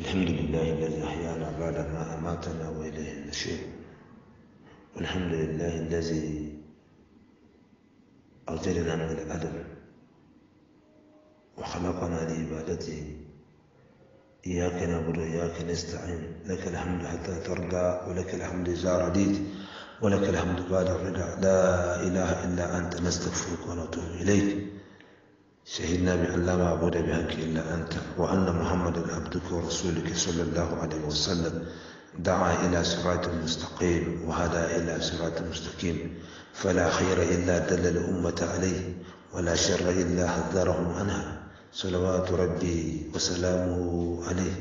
الحمد لله الذي أحيانا بعدما أماتنا وإليه النشور والحمد لله الذي أوجدنا من الأدب وخلقنا لعبادته إياك نعبد وإياك نستعين لك الحمد حتى ترضى ولك الحمد إذا رضيت ولك الحمد بعد الرضا لا إله إلا أنت نستغفرك ونتوب إليك شهدنا بأن لا معبود بحق إلا أنت وأن محمدا عبدك ورسولك صلى الله عليه وسلم دعا إلى صراط مستقيم وهدى إلى صراط مستقيم فلا خير إلا دل الأمة عليه ولا شر إلا حذرهم عنها صلوات ربي وسلامه عليه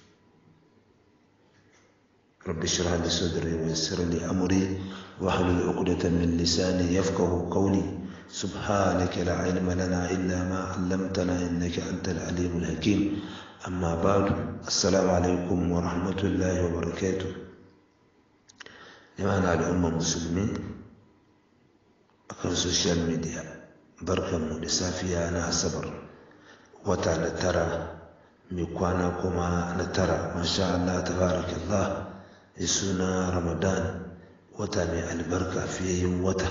رب اشرح لي صدري ويسر لي أمري واحلل عقدة من لساني يفقه قولي سبحانك لا علم لنا إلا ما علمتنا إنك أنت العليم الحكيم أما بعد السلام عليكم ورحمة الله وبركاته جماعة الأمة المسلمين akan social media barkanmu da safiya na asabar wata na tara mai kwana kuma na tara masha Allah tabarakallah da suna ramadan wata mai albarka fiye yin wata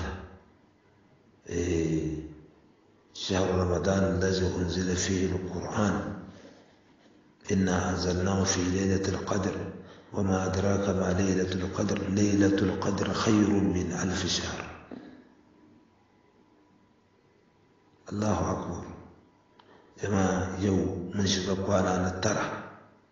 شهر رمضان الذي أنزل فيه القرآن إنا أنزلناه في ليلة القدر وما أدراك ما ليلة القدر ليلة القدر خير من ألف شهر الله أكبر جماعة يوم من شبكوانا نترى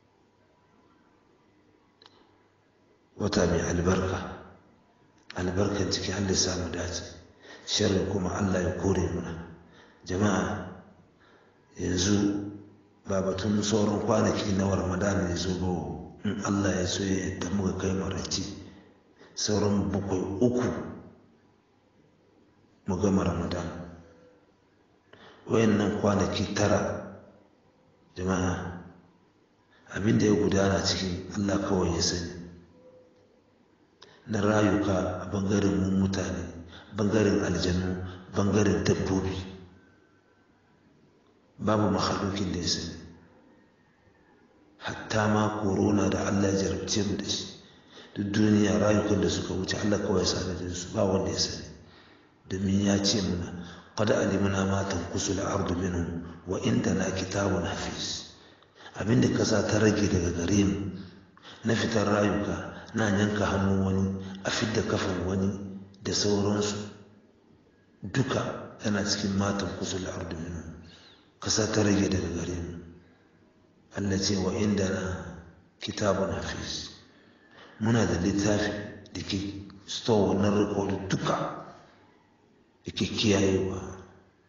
وتابع البركة البركة تكي اللي سامو داتي sharri kuma Allah ya kore muna jama'a yanzu ba batun sauran kwanaki na ramadana ya zo ba in Allah ya so ya yadda muka kai maraci sauran bakwai uku mu gama ramadana wayannan kwanaki tara jama'a abinda ya gudana cikin Allah kawai ya sani na rayuka a bangaren mun mutane bangaren aljanu bangaren dabbobi babu makhalukin da ya sani hatta ma korona da allah ya jarabce mu da shi duk duniya rayukan da suka wuce allah kawai sani da su ba wanda ya sani domin ya ce muna qad alimna ma tanqusu al-ardu minhum wa indana kitabun hafiz abinda kasa ta rage daga gare mu na fitar rayuka na yanka hannun wani a fidda kafan wani da sauransu duka yana cikin matan kusul arduminu kasa ta rage daga gare mu Allah ce wa inda na kitabun hafiz muna da littafi da ke store wannan rikodin duka da ke kiyayewa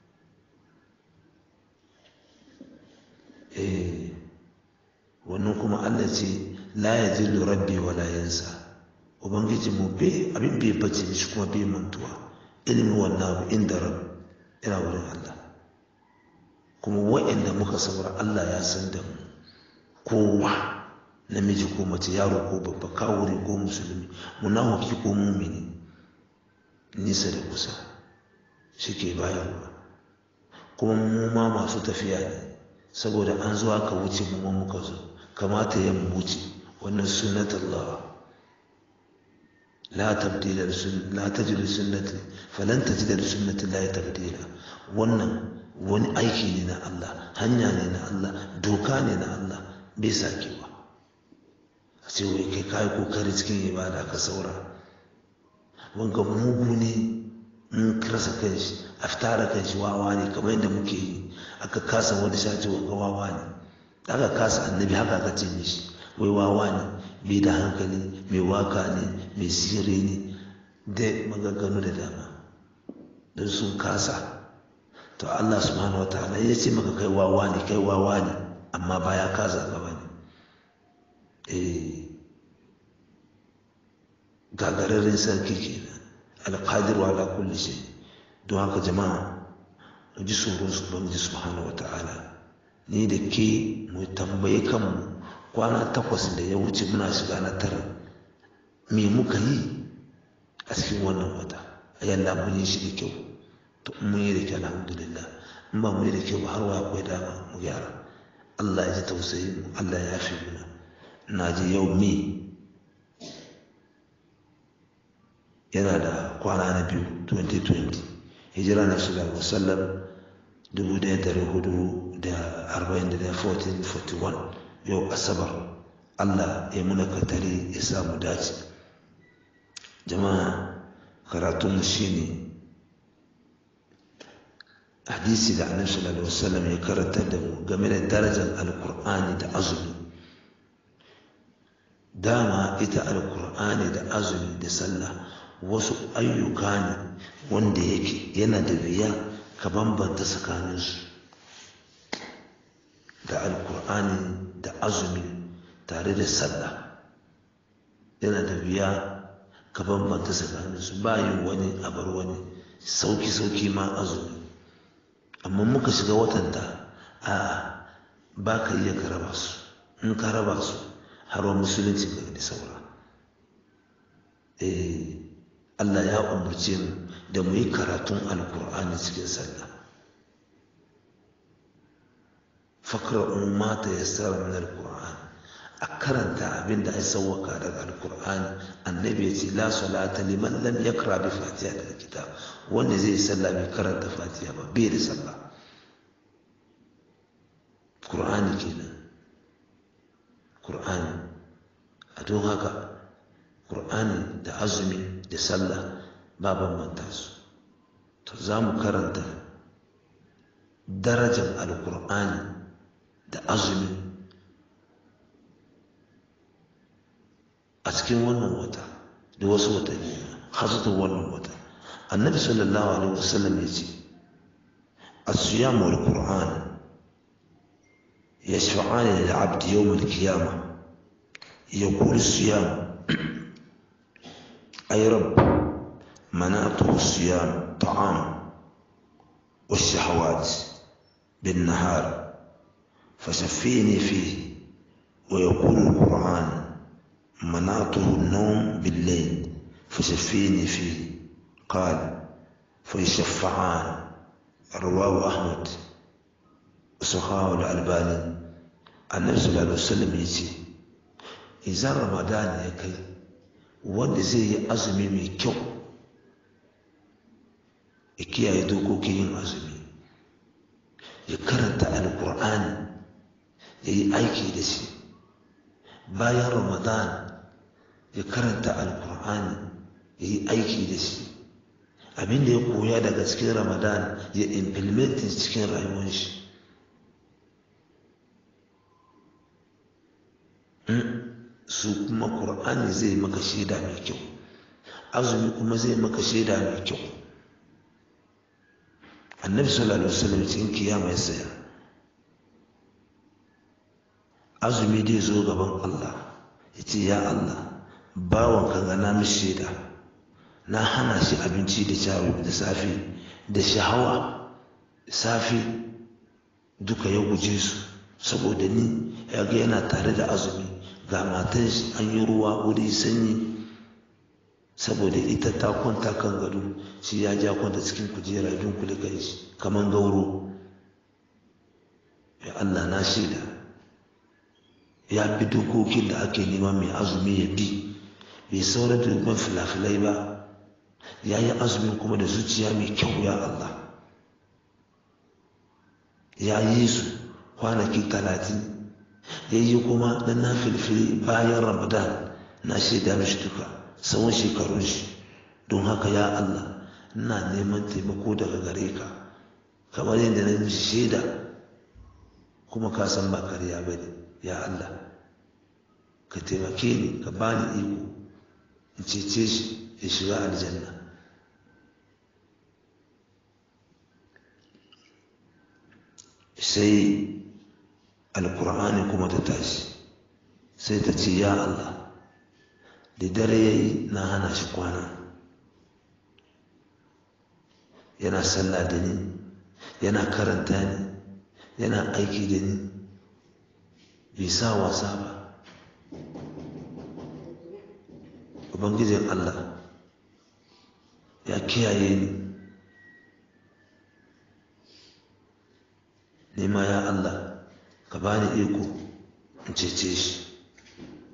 eh wannan kuma Allah ce la ya zillu rabbi wa la yansa ubangiji mu bai abin bai bace shi kuma bai mantuwa ilimin wannan abu inda rab ina wurin Allah kuma wa'anda muka saura Allah ya san da mu kowa namiji ko mace yaro ko babba kawuri ko musulmi munafiki ko mumini nisa da kusa shike bayarwa kuma mu ma masu tafiya ne saboda an zo aka wuce mu ma muka zo kamata ya mu wuce wannan sunnatullah لا تبديل لسنة لا تجد لسنة فلن تجد لسنة الله تبديلا wannan wani aiki ne na Allah hanya ne na Allah doka ne na Allah bai sakewa a ce wai kai kayi kokari cikin ibada ka saura wanga mugu ne in rasa kanshi a fitara kanshi wawa ne kamar yadda muke yi aka kasa wani shaci wanga wawa ne aka kasa annabi haka aka ce mishi wai wawa ne bai da hankali mai waka ne mai sire ne da maganganu da dama don sun kasa to Allah subhanahu wataala ya ce maka kai wawa ne kai wawa ne amma baya kasa gaba ne eh gagararren sarki kenan alqadir ala kulli shay don haka jama'a mu ji tsoron su ubangiji subhanahu wataala ni da ke mu tambaye kanmu kwana takwas da ya wuce muna shiga na tara me muka yi a cikin wannan wata a yalla mun yi shi da kyau to mun yi da kyau alhamdulillah in ba mu yi da kyau ba har wa akwai dama mu gyara Allah ya ji tausayin mu Allah ya fi muna na ji yau me yana da kwana na biyu 2020 hijira na shiga wasallam 1441 yau asabar allah ya muna katari ya samu dace jama'a karatunmu shine hadisi da annabi sallallahu alaihi wasallam ya karanta da mu game da darajar alkur'ani da azumi dama ita alkur'ani da azumi da sallah wasu ayyuka ne wanda yake yana da wuya ka bambanta tsakaninsu da alkur'ani da azumi tare da sallah yana da wuya ka bambanta tsakaninsu ba yin wani abar wani sauki-sauki ma azumi amma muka shiga watanta a ba ka iya ka raba su in ka raba su har wa musulunci ga da saura Allah ya umarce mu da mu yi karatun alkur'ani cikin sallah fakra umma ta yassara min alkur'an a karanta abin da ya sauwaka daga alkur'ani annabi ya ce la salata liman lam yakra bi fatiha da kitab wanda zai yi sallah bai karanta fatiha ba bai da sallah qur'ani kenan qur'ani a don haka qur'ani da azumi da sallah ba bambanta su to za mu karanta darajar alkur'ani da azumi a cikin wannan wata da wasu watanni hasutun wannan wata annabi sallallahu alaihi wasallam ya ce الصيام والقرآن يشفعان للعبد يوم القيامة يقول الصيام أي رب منعته الصيام طعام والشهوات بالنهار فشفيني فيه ويقول القرآن منعته النوم بالليل فشفيني فيه قال فيشفعان رواه أحمد وصحاه الألباني النبي صلى الله عليه وسلم يجي إذا رمضان يكي wanda zai yi azumi mai kyau ya kiyaye dokokin yin azumi ya karanta alkur'ani ya yi aiki da shi bayan ramadan ya karanta alkur'ani ya yi aiki da shi abinda ya koya daga cikin ramadan ya implementin cikin rayuwar shi su kuma ƙur'ani zai maka shaida mai kyau azumi kuma zai maka shaida mai kyau annabi sallallahu alaihi wasallam cikin kiyama ya saya azumi dai zo gaban Allah ya ce ya Allah bawan ka ga na mishi shaida na hana shi abinci da cawi da safe da shahawa safe duka ya guje su saboda ni ya ga yana tare da azumi ga matan shi an yi ruwa wuri sanyi saboda ita ta kwanta kan gado shi ya ja kwanta cikin kujera dunkule kan shi kamar gauro ya Allah na shaida ya bi dokokin da ake neman mai azumi ya bi bai saura dubban filafilai ba ya yi azumin kuma da zuciya mai kyau ya Allah ya yi su kwanaki talatin ya yi kuma na na filfili bayan ramadan na shaida mishi duka tsawon shekarun shi don haka ya Allah ina neman taimako daga gare ka kamar yadda na mishi shaida kuma ka san ba karya ba ne ya Allah ka taimake ni ka bani iko in cece shi ya shiga aljanna sai alkur'ani kuma ta tashi sai ta ce ya Allah da dare ya yi na hana shi kwana yana sallah da ni yana karanta ni yana aiki da ni bai sa wasa ba ubangijin Allah ya kiyaye ni nema ya Allah ka bani iko in cece shi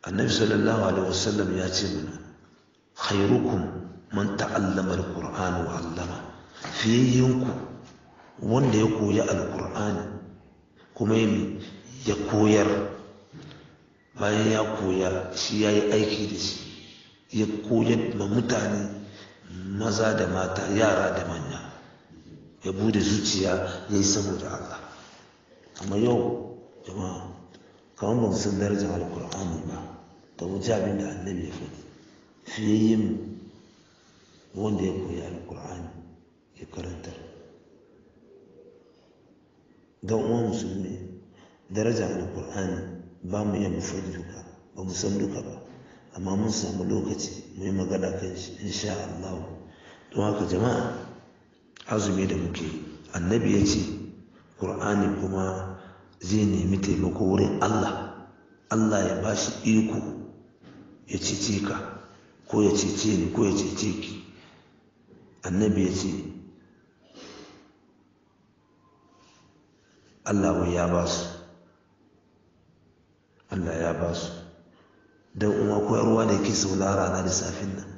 annabi sallallahu alaihi wasallam ya ce mana khairukum man ta'allama alqur'ana wa 'allama fiyayyanku wanda ya koyi alqur'ani kuma ya koyar bayan ya koya shi ya yi aiki da shi ya koyar ma mutane maza da mata yara da manya ya bude zuciya ya yi saboda Allah amma yau jama'a kamar ban san darajar alkur'ani ba da wuce abin da annabi ya faɗi fiye yin wanda ya koyi alkur'ani ya karantar don uwa musulmi darajar alkur'ani ba mu iya mu faɗi duka ba mu san duka ba amma mun samu lokaci mu yi magana kan shi insha Allah don haka jama'a azumi da muke annabi ya ce ƙur'ani kuma zai nemi taimako wurin Allah Allah ya ba shi iko ya cece ka ko ya cece ni ko ya cece ki annabi ya ce Allah wai ya ba su Allah ya ba su don uwa koyarwa da yake saulara na lissafin nan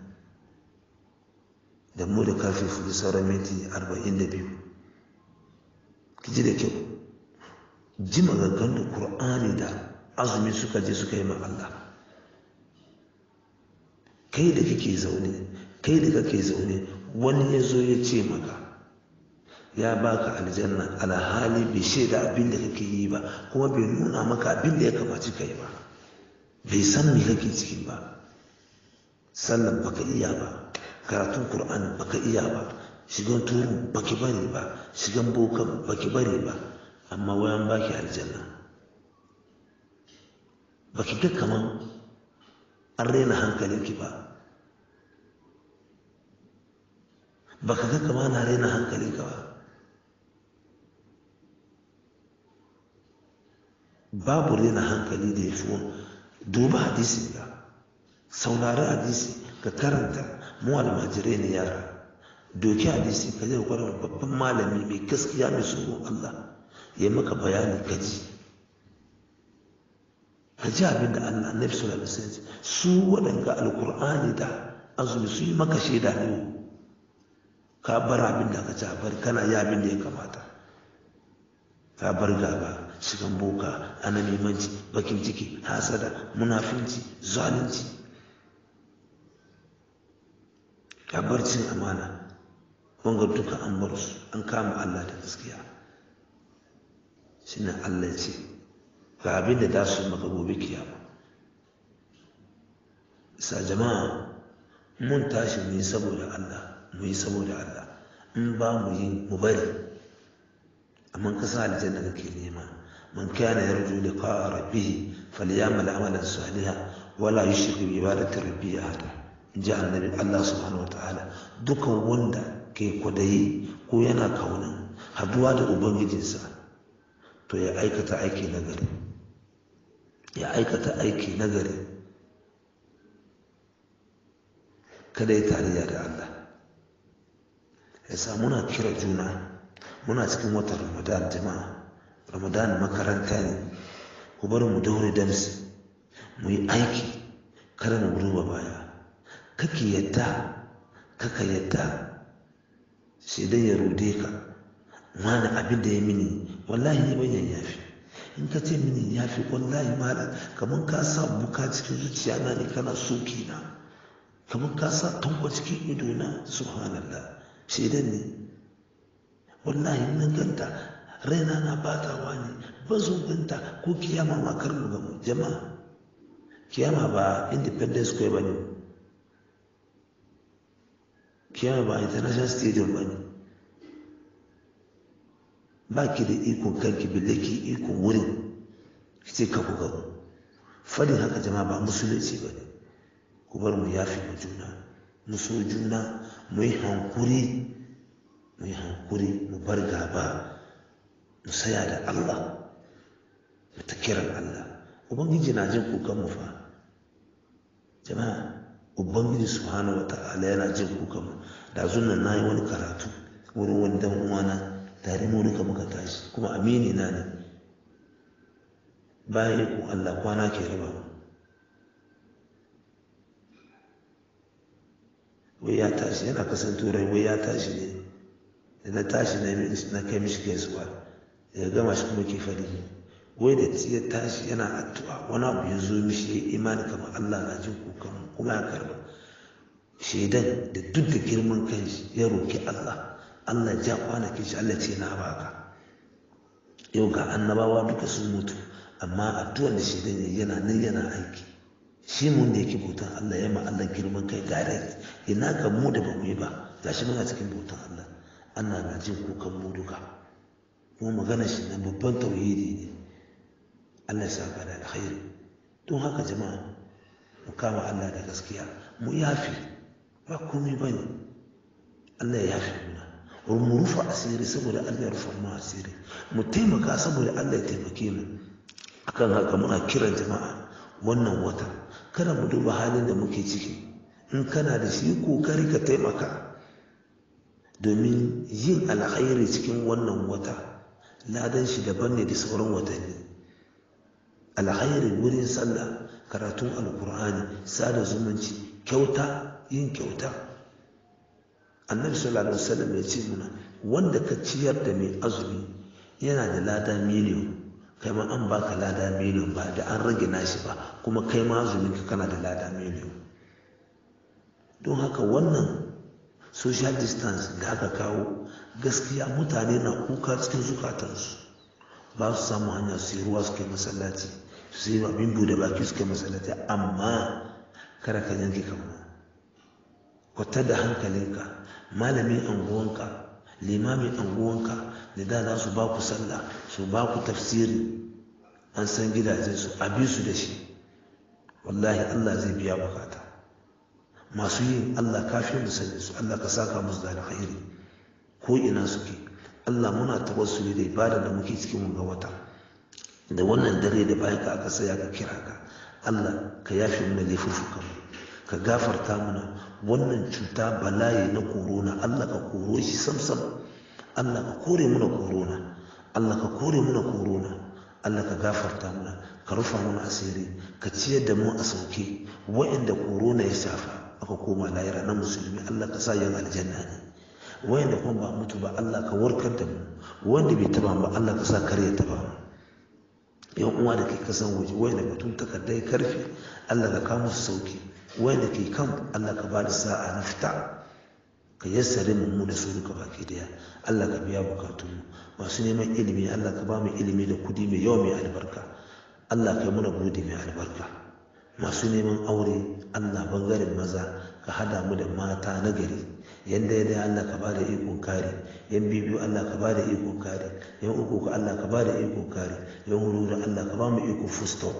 da mu da kafin fudu sauran minti arba'in da biyu ki ji da kyau ji magaggan da ƙur'ani da azumi suka je suka yi ma Allah kai da kake zaune kai da kake zaune wani ya zo ya ce maka ya baka aljanna alhali bai shaida abin da kake yi ba kuma bai nuna maka abin da ya kamaci ka yi ba bai san me kake ciki ba sallan baka iya ba karatun qur'ani baka iya ba shigan turu baki bari ba shigan bokan baki bari ba amma wayan baki aljanna baki ga kaman an raina hankalinki ba baka ga kaman na raina hankalinka ba babu rena hankali da ya fi duba hadisi ga saurari hadisi ka karanta mu almajirai ne yara doki hadisi ka zai kwarar babban malami mai gaskiya mai tsoron Allah ya maka bayani ka ji ka ji abin da Allah na fi sallallahu alaihi su waɗanga alkur'ani da azumi su yi maka shaida ne ka bar abin da ka ci bar kana yi abin da ya kamata ka bar gaba shigan boka anamimanci bakin ciki hasada munafinci zalunci ka bar cin amana wanga duka an bar su an kama Allah da gaskiya shine Allah ya ce ga abin da za su maka gobe kiyama sa jama'a mun tashi mu yi saboda Allah mu yi saboda Allah in ba mu yi mu bari amma ka sa aljanna kake nema man kana yarju liqa'a rabbih falyamal amalan salihan wala yushrik bi ibadati rabbih ahada ji annabi Allah subhanahu wataala dukan wanda ke kwadayi ko yana kauna haduwa da ubangijinsa to ya aikata aiki nagari ya aikata aiki nagari kada ya tarayya da Allah ya sa muna kira juna muna cikin watan ramadan jama'a ramadan makaranta ne ku bari mu daure damsi mu yi aiki kada mu duba baya kake yadda kaka yadda sai dai ya rude ka wani abin da ya mini wallahi ne bayan yafi in ka ce mini yafi wallahi malam kamar ka sa buka cikin zuciya na ne kana soki na kamar ka sa tankwa cikin ido na subhanallah shaidan ne wallahi na ganta raina na batawa ne ba zo ganta ko kiyama ma kar mu gamu jama'a kiyama ba independence square ba ne kiyama ba international stadium ba ne ba ki da ikon kanki bille ki ikon wurin ki ce ka ku gamu fadin haka jama'a ba musulunci ba ne ku bar mu yafi mu juna mu so juna mu yi hankuri mu yi hankuri mu bar gaba mu saya da Allah mu ta kiran Allah ubangiji na jin kukan mu fa jama'a ubangiji subhanahu wata'ala yana jin kukan mu da zunan nayi wani karatu wurin wani dan uwana tare mu duka muka tashi kuma amini na ne bayan iko Allah kwana ke raba mu wai ya tashi yana kasan turai wai ya tashi ne da na tashi na kai mishi gaisuwa ya gama shi kuma ke fari wai da ya tashi yana addu'a wani abu ya zo mishi ya imani kamar Allah na jin kukan kuma ya karba shaidan da duk da girman kanshi ya roki Allah Allah ja kwanakin shi Allah ce na baka yau ga annabawa duka sun mutu amma addu'ar da shaidan ya yana nan yana aiki shi mun da yake bautan Allah ya ma Allah girman kai direct ina ga mu da bamu yi ba gashi muna cikin bautan Allah Allah na jin kukan mu duka kuma magana shi na babban tauhidi ne Allah ya saka da alkhairi don haka jama'a mu kama Allah da gaskiya mu yafi ba komai bane Allah ya yafi muna mu rufa asiri saboda Allah ya rufa mu asiri mu taimaka saboda Allah ya taimake mu akan haka muna kiran jama'a wannan wata kada mu duba halin da muke ciki in kana da shi kokari ka taimaka domin yin alkhairi cikin wannan wata ladan shi daban ne da sauran watanni alkhairi wurin sallah karatun alkur'ani sada zumunci kyauta yin kyauta annabi sallallahu alaihi wasallam ya ce muna wanda ka ciyar da mai azumi yana da lada miliyon kai ma an baka lada miliyon ba da an rage nashi ba kuma kai ma azumin ka kana da lada miliyon don haka wannan social distance da aka kawo gaskiya mutane na kuka cikin zukatansu ba su samu hanya su yi ruwa suke masallaci su yi abin bude baki suke masallaci amma kada ka yanke kama kwata da hankalinka malamin anguwanka limamin anguwanka da da za su ba ku sallah su ba ku tafsiri an san gidajensu a bi su da shi wallahi allah zai biya bukata masu yin allah kafin mu sani su allah ka saka musu da alkhairi ko ina suke allah muna tawassuli da ibada da muke cikin ga wata da wannan dare da bayan ka aka saya ka kira ka allah ka yafe mana laifuffukan ka gafarta mana wannan cuta bala'i na korona allah ka koro shi samsam allah ka kore mana korona allah ka kore mana korona allah ka gafarta mana ka rufa mana asiri ka ciyar da mu a sauke wa'inda korona ya shafa aka koma layira na musulmi allah ka sa yin aljanna ne wa'inda kuma ba mutu ba allah ka warkar da mu wanda bai taba ba allah ka sa kar ya taba mu yan uwa da ke kasan waje wa'inda batun takardai karfi allah ka kawo musu sauki wanda ke kan Allah ka ba da sa'a na fita ka yassare mu da su duka baki daya Allah ka biya bukatun mu masu neman ilimi Allah ka ba mu ilimi da kudi mai yawa mai albarka Allah ka yi muna bude mai albarka masu neman aure Allah bangaren maza ka hada mu da mata na gari yanda ya dai Allah ka ba da ikon kare yan bibiyu Allah ka ba da ikon kare yan uku ka Allah ka ba da ikon kare yan hudu Allah ka ba mu ikon full stop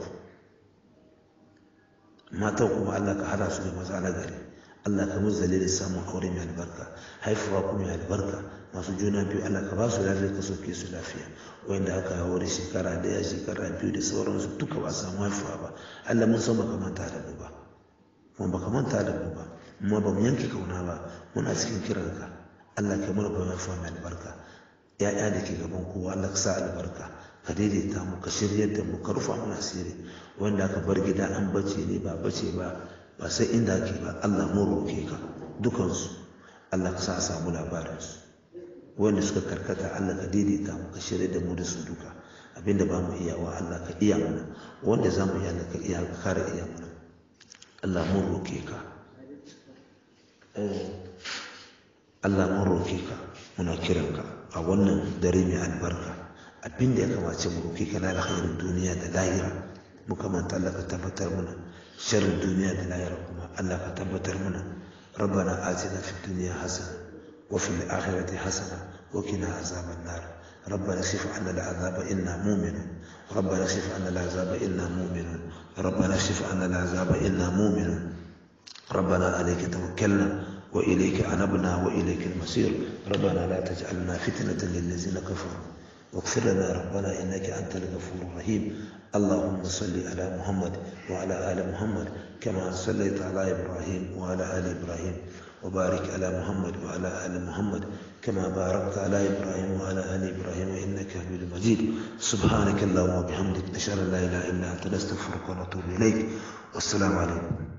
matan kuma Allah ka hada su da maza na gari Allah ka musu dalilin samun aure mai albarka haifuwa kuma mai albarka masu juna biyu Allah ka ba su lafiya ka soke su lafiya wanda aka hawo da shekara daya shekara biyu da sauransu duka ba samu haifuwa ba Allah mun san baka manta da mu ba kuma baka manta da mu ba amma ba mu yanke kauna ba muna cikin kiranka Allah ka mana bayan haifuwa mai albarka ya'ya da ke gaban kowa Allah ka sa albarka ka daidaita mu ka shiryar da mu ka rufa mana asiri wanda aka bar gida an bace ne ba bace ba ba sai inda ake ba Allah mun roke ka dukansu Allah ka sa samu labarinsu wanda suka karkata Allah ka daidaita mu ka shirya da mu da su duka abinda ba mu iya wa Allah ka iya mana wanda za mu iya Allah ka iya ka kare iya mana Allah mun roke ka Allah mun roke ka muna kiranka a wannan dare mai albarka abin da ya kamace mu roki kana alkhairin duniya da lahira muka manta Allah ka tabbatar mana sharrin duniya da lahira kuma Allah ka tabbatar mana ربنا آتنا في الدنيا حسنة وفي الآخرة حسنة وقنا عذاب النار ربنا اكشف عنا العذاب إنا مؤمنون ربنا اكشف عنا العذاب إنا مؤمنون ربنا اكشف عنا العذاب إنا مؤمنون ربنا عليك توكلنا وإليك أنبنا وإليك المصير ربنا لا تجعلنا فتنة للذين كفروا واغفر لنا ربنا إنك أنت الغفور الرحيم اللهم صل على محمد وعلى آل محمد كما صليت على إبراهيم وعلى آل إبراهيم وبارك على محمد وعلى آل محمد كما باركت على إبراهيم وعلى آل إبراهيم إنك حميد مجيد سبحانك اللهم وبحمدك نشهد أن لا إله إلا أنت نستغفرك ونتوب إليك والسلام عليكم